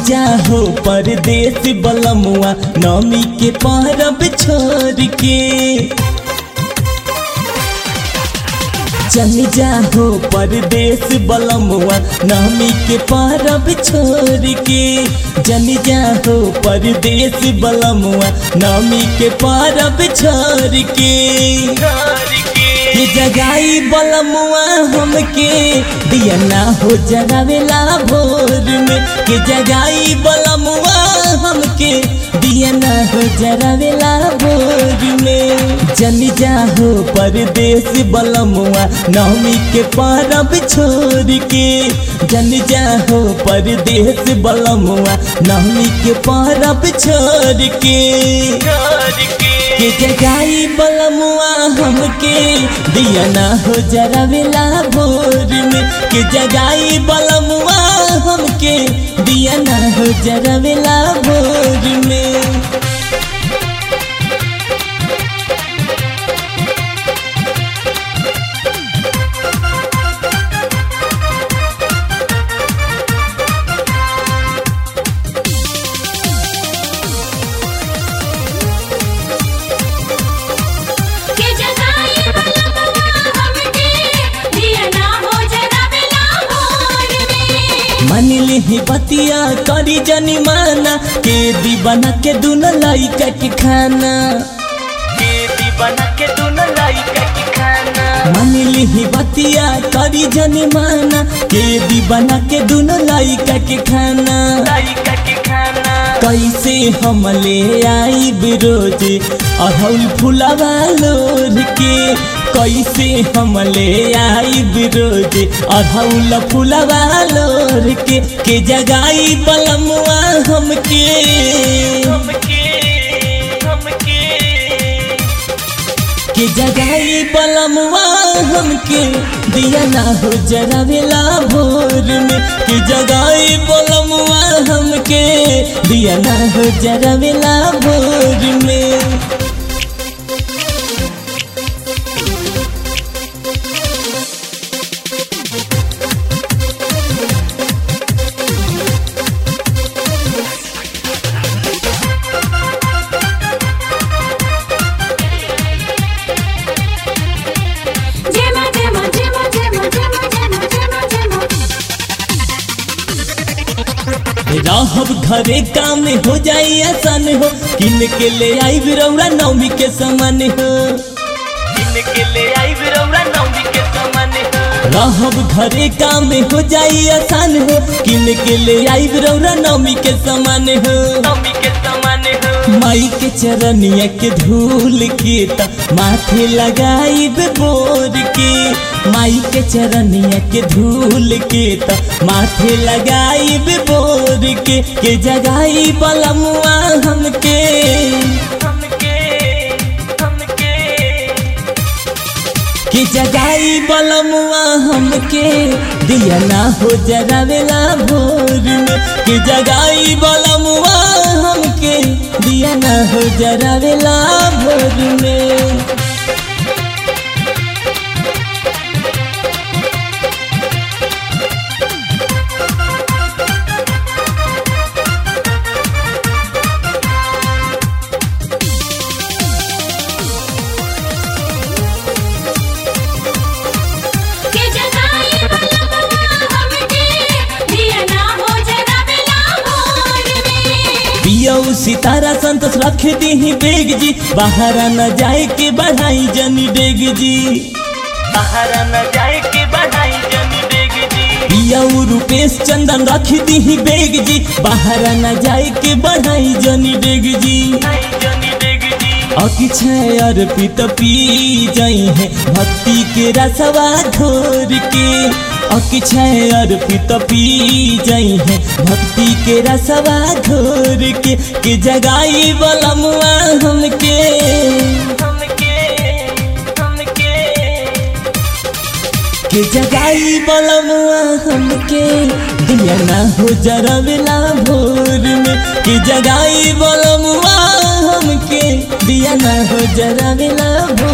जा हो परदेश बलमुआ नौमी के परब छोड़ के चल जा हो परदेश बलमुआ नौमी के परब छोड़ के जल जा हो परदेश बलमुआ नौमी के परब छोड़ के के जगाई बलमुआ हमके दिया ना हो जगावेला भोर में के जगाई बलमुआ हमके दिया ना हो जगावेला भोर में जन जा हो परदेश बलमुआ नौमी के परब छोड़ के जन जा हो परदेश बलमुआ नौमी के परब छोड़ के के जगाई बलमुआ हमके दिया ना हो जरावेला भोर में के जगाई बलमुआ हमके दिया ना हो जरावेला भोर में के जगाई बलमुआ हमके दिया ना हो जगावेला भोर में मन ही बतिया करी जनी माना के दीवाना के दुन लइका के खाना के दीवाना के दुन लइका के खाना मन ही बतिया करी जनी माना के दीवाना के दुन लइका के खाना लइका के खाना कैसे हम ले आई बिरोज अहौल फुलावा लोर के कैसे हम ले आई बिरोज अहौल फुलावा लोर के के जगाई बलमुआ हमके हमके हमके के जगाई बलमुआ हमके दिया ना हो जरावेला भोर में के जगाई बलमुआ हमके दिया ना हो जरावेला भोर में जेमा जेमा जेमा जेमा जेमा जेमा जेमा जेमा रहब घरे काम हो जाई आसान हो किन के ले आई बिरौरा नौमी के समान हो किन के ले आई बिरौरा नौमी के समान हो रहब घरे काम हो जाई आसान हो किन के ले आई बिरौरा नौमी के समान हो नौमी के समान हो माई के चरनिया के धूल के त माथे लगाई बोर के माई के चरनिया के धूल के त माथे लगाई बोर के के जगाई बलमुआ हमके हमके हमके कि जगाई बलमुआ हमके दिया ना हो जरावेला भोर में कि जगाई बलमुआ हमके दिया ना हो जरावेला भोर में के जगाई बलमुआ हमके दिया ना हो जगावेला भोर में पियऊ सितारा संतोष रख दी बेग जी बाहर न जाए के बढ़ाई जनी डेग जी बाहर न जाए के बढ़ाई जनी डेग जी पियऊ रूपेश चंदन रख दी बेग जी बाहर न जाए के बढ़ाई जनी डेग जी अकिछय अर्पित पी जई है भक्ति के रसवा घोर के अकिछय अर्पित पी जई है भक्ति के रसवा घोर के के जगाई बलमुआ हमके हमके हमके के जगाई बलमुआ हमके दिया ना हो जरवेला भोर में के जगाई बलमुआ हमके दिया ना हो जरवेला भोर